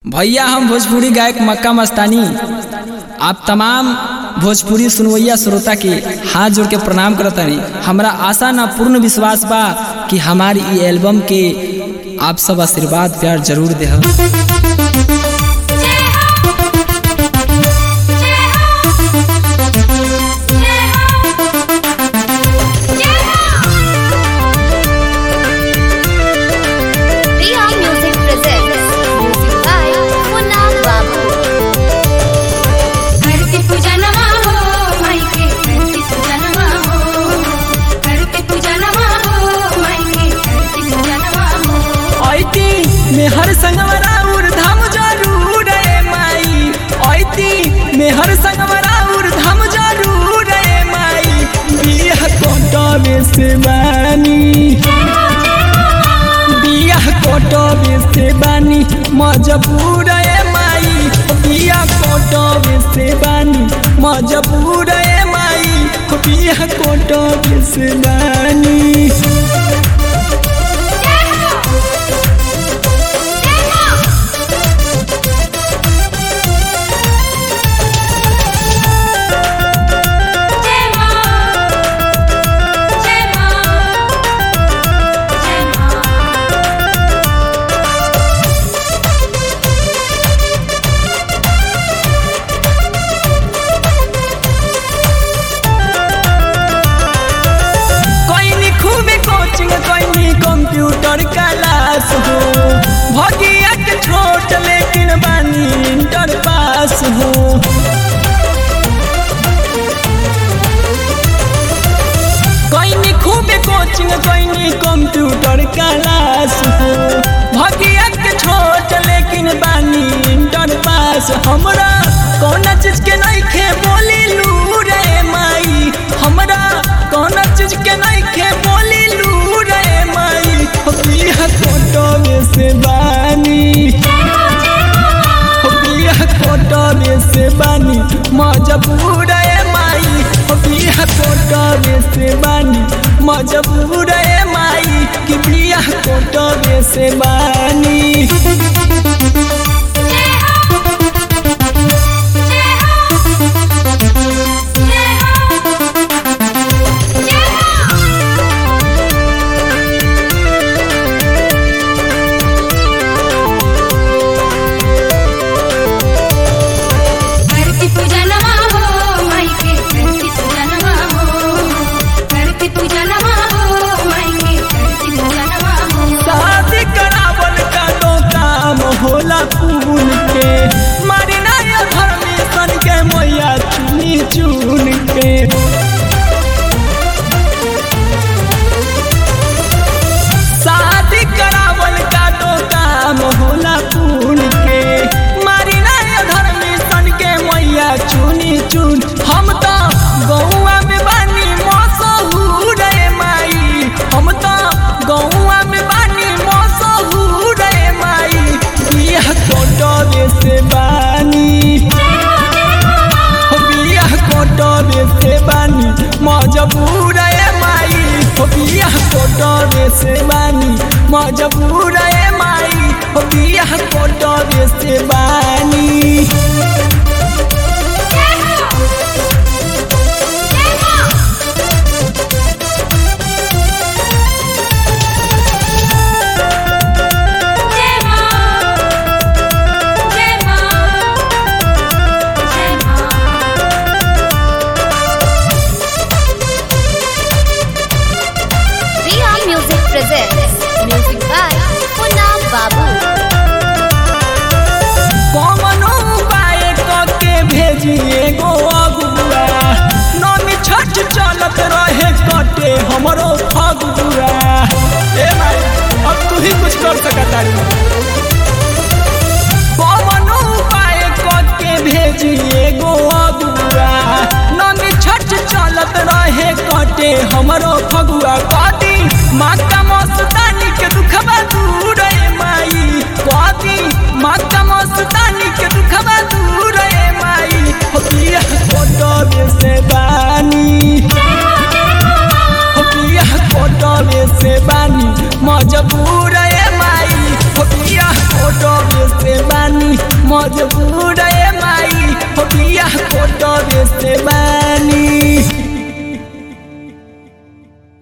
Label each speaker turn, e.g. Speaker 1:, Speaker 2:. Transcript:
Speaker 1: भैया हम भोजपुरी गायक मक्का मस्तानी आप तमाम भोजपुरी सुनवैया श्रोता के हाथ जोड़ के प्रणाम करतानी हमरा आशा ना पूर्ण विश्वास बा कि हमारी ई एल्बम के आप सब आशीर्वाद प्यार जरूर देह
Speaker 2: Riya Music presents music by Munna Babu.
Speaker 3: करते पूजा नमा हो माई के करते पूजा नमा हो करते पूजा नमा हो माई के करते पूजा नमा हो
Speaker 1: ऐती मेहर संगवरा धाम जरूर रे माई ऐती मेहर संगवरा धाम जरूर रे माई बियाह कोटबे से बानी बियाह कोटबे से बानी मजबूर रे माई बियाह कोटबे से बानी मजबूर रे माई बियाह कोटबे से बानी
Speaker 3: जय मां जय मां जय मां
Speaker 1: कोई खूबे कोचिंग कोई कंप्यूटर क्लास हो भगिया के छोट लेकिन बानी इंटर पास हो कोई खूबे कोचिंग कोई कंप्यूटर क्लास हो भगिया के छोट लेकिन बानी इंटर पास हमरा कौन चीज के नहीं खे बोली लू रे माई हमरा कौन चीज के नहीं खे बोली लू रे माई बिया फोटो से बानी बिया फोटो से बानी मजबूर है माई बिया फोटो से बानी मजबूर है माई कि बिया फोटो से बानी
Speaker 3: करते पूजा नमा हो माई के करते पूजा नमा हो करते पूजा नमा हो माई के करते पूजा नमा हो
Speaker 1: शादी करावल का तो काम होला खून के मारी नाया धर्मी सन के मैया चुनी चुन के शादी करावल का तो काम होला खून के मारी नाया धर्मी सन के मैया चुनी चुन हम तो गौआ में बानी मसहूर रे माई हम तो गौआ में बानी मसहूर रे माई बियाह कोटबे से बानी बियाह कोटबे से बानी मजबूर रे माई बियाह कोटबे से बानी मजबूर रे माई बियाह कोटबे से बानी
Speaker 3: जय मां जय मां जय मां
Speaker 2: Riya Music presents music by Munna Babu.
Speaker 1: मजबूर ए माई हो बिया कोटल